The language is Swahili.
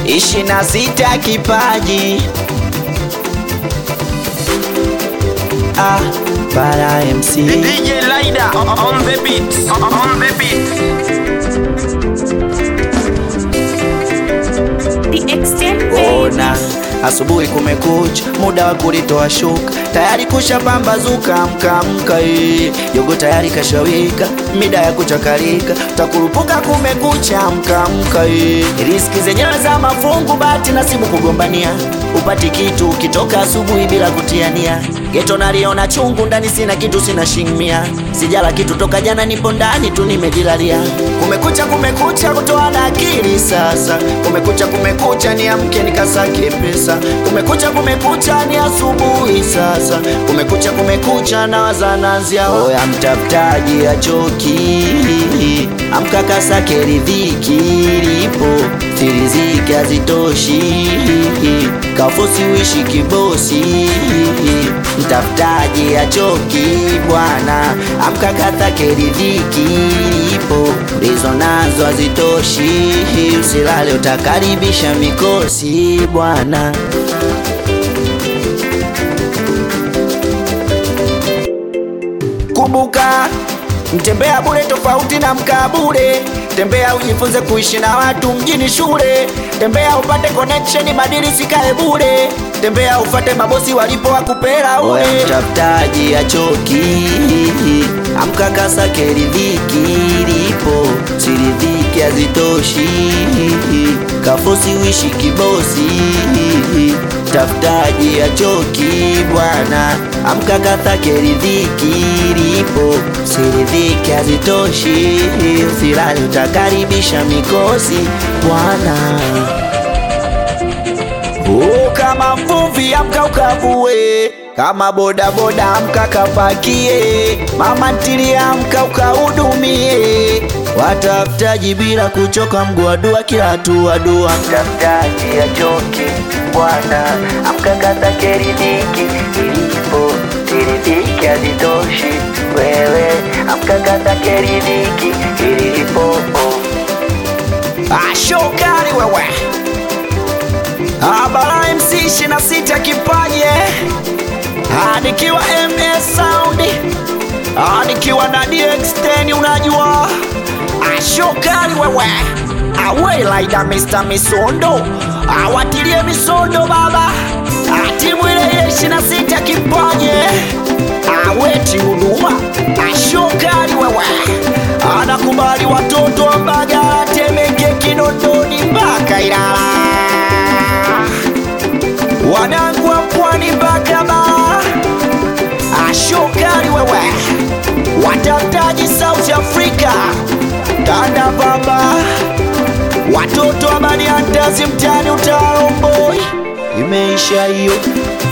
ishirini na sita kipaji ah, para MC DJ Lida on the beat. On the beat. The extent ona asubuhi kumekucha, muda wa kulitoa shuka, tayari kusha pambazuka, mkamka eh. yogo tayari kashawika, mida ya kuchakalika, takurupuka kumekucha, mkamka eh. riski zenyewe za mafungu, bahati nasibu kugombania, upati kitu ukitoka asubuhi bila kutiania, geto naliona chungu ndani, sina kitu, sina shingmia, sijala kitu toka jana, nipo ndani tu nimejilalia, kumekucha, kumekucha, kutoa na akili sasa, kumekucha, kumekucha, niamke nikasake pesa, kumekucha, kumekucha, ni asubuhi sasa, kumekucha, kumekucha, nawaza nanzia oya, mtafutaji achoki, amka kasake riziki lipo, siriziki hazitoshi, kafosi uishi kibosi, mtafutaji achoki bwana, amka kasake riziki lipo, ndizo nazo hazitoshi, usilale utakaribisha mikosi bwana. Kumbuka, mtembea bure tofauti na mkaa bure. Tembea ujifunze kuishi na watu mjini shule. Tembea upate connection, badili sikae bure. Tembea ufate mabosi walipo wakupera ule. Mtafutaji achoki, amka kasake riziki lipo, siridhiki hazitoshi, kafosi uishi kibosi. Mtafutaji achoki bwana, amka kasake riziki lipo, siridhiki hazitoshi, usilale utakaribisha mikosi bwana. Oh, kama mvuvi amka ukavue, kama bodaboda amka kapakie, mama ntilia amka ukahudumie, watafutaji bila kuchoka, mguu dua kila hatua dua. Mtafutaji achoki bwana, amka kasake riziki ilipo, siridhiki hazitoshi, wewe amka kasake riziki ilipo. Ashokari wewe Abara MC 26 kipaje nikiwa MS Sound Ah, nikiwa na DX10 unajua ashokali wewe awe laida Mr. Misondo awatilie misondo baba Ah, timu ile ile 26 kipaje aweti huduma ashokali wewe anakubali watoto wa Mbagala Temeke Kinondoni mpaka Ilala wanangu wa pwani mpaka Bara, ashokali wewe, watafutaji South Africa, tanda baba, watoto wa Baniandazi mtani utaromboi, imeisha hiyo.